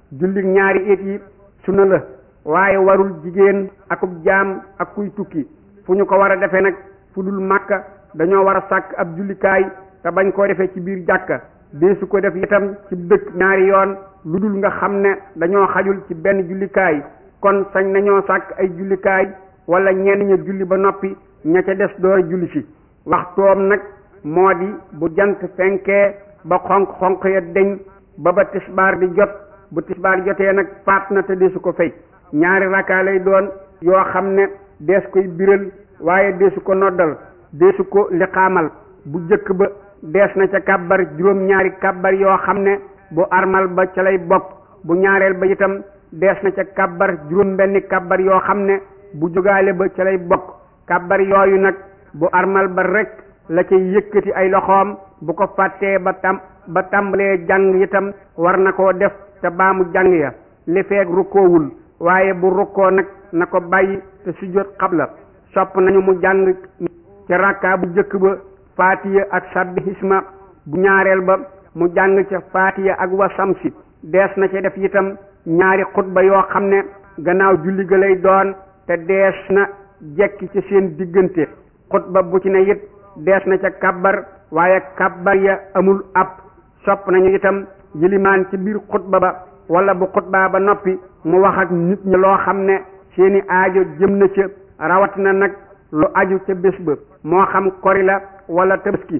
julli ñaari it yi sunna la waaye warul jigéen akub jaam ak kuy tukki fu ñu ko war a defee nag fu dul màkka dañoo war a sàkk ab jullikaay te bañ koo defee ci biir jàkka deesu ko def itam ci dëkk ñaari yoon lu dul nga xam ne dañoo xajul ci benn jullikaay kon sañ nañoo sàkk ay jullikaay wala ñenn ña julli ba noppi ña ca des door julli si waxtoom nag moo di bu jant fenkee ba xonq xonq ya deñ ba ba tisbaar di jot bu tisbaar jotee nag faat na te deesu ko fay ñaari rakkaa lay doon yoo xam ne dees koy biral waaye deesu ko noddal deesu ko liqaamal bu jëkk ba dees na ca kàbbar juróom ñaari kàbbar yoo xam ne bu armal ba ca lay bokk bu ñaareel ba itam dees na ca kàbbar juróom benni kàbbar yoo xam ne bu jógaale ba ca lay bokk kàbbar yooyu nag bu armal ba rek la cay yëkkati ay loxoom bu ko fàttee ba tam ba tàmbalee jàng itam war na koo def te baamu jàng ya li feeg rukkoowul waaye bu rukkoo nag na ko bàyyi te sujjóot xabla sopp nañu mu jàng ca rakkaa bu jëkk ba faatiya ak sabbi hisma bu ñaareel ba mu jàng ca faatiya ak wasamsi dees na ca def itam ñaari xutba yoo xam ne gannaaw julli ga lay doon te dees na jekki ci seen diggante xutba bu ci ne it dees na ca kabbar waaye kabbar ya amul ab sopp nañu itam yilimaan ci biir xutba ba wala bu xutbaa ba noppi mu wax ak nit ñi loo xam ne seeni aajo jëm na ca rawat na nag lu aju ca bés ba moo xam kori la wala tabaski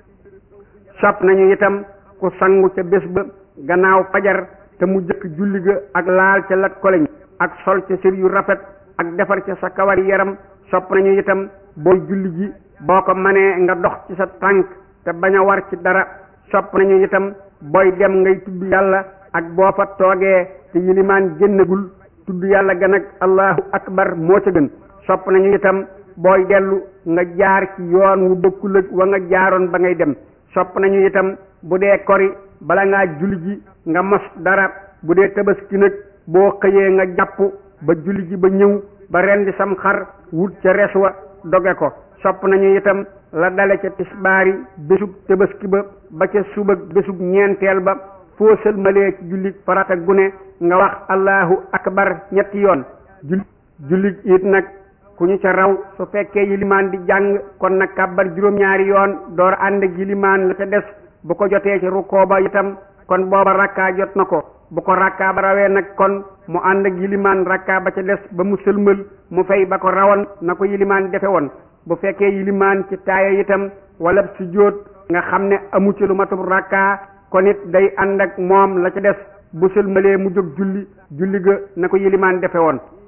sopp nañu itam ku sangu ca bés ba gannaaw fajar te mu jëkk julli ga ak laal ca lat koleñ ak sol ca sër yu rafet ak defar ca sa kawari yaram sopp nañu itam booy julli ji boo ko manee nga dox ci sa tànk te bañ a war ci dara sopp nañu itam booy dem ngay tudd yàlla ak boo fa toogee te yilimaan génnagul tudd yàlla ga nag allahu akbar moo ca gën sopp nañu itam booy dellu nga jaar ci yoon wu bokkul ak wa nga jaaroon ba ngay dem sopp nañu itam bu dee kori bala ngaa julli ji nga mos dara bu dee tabaski nag boo xëyee nga jàpp ba julli ji ba ñëw ba rendi sam xar wut ca res wa doge ko sopp nañu itam la dale ca tisbaari bésub tabaski ba ba ca suba bésub ñeenteel ba foo sëlmalee ci julli farata gune nga wax allahu akbar ñetti yoon julli julli it nag ku ñu ca raw su fekkee yilimaan di jàng kon nag kàbbar juróom-ñaari yoon door ànd ak yilimaan la ca des bu ko jotee ci rukkoo ba itam kon booba rakkaa jot na ko bu ko rakkaa ba rawee nag kon mu ànd ak yilimaan rakkaa ba ca des ba mu sëlmal mu fay ba ko rawoon na ko yilimaan defe woon bu fekkee yilimaan ci taaya itam wala sujjóot nga xam ne amu ci lu matub rakkaa kon it day ànd ak moom la ca des bu sëlmalee mu jóg julli julli ga na ko yilimaan defe woon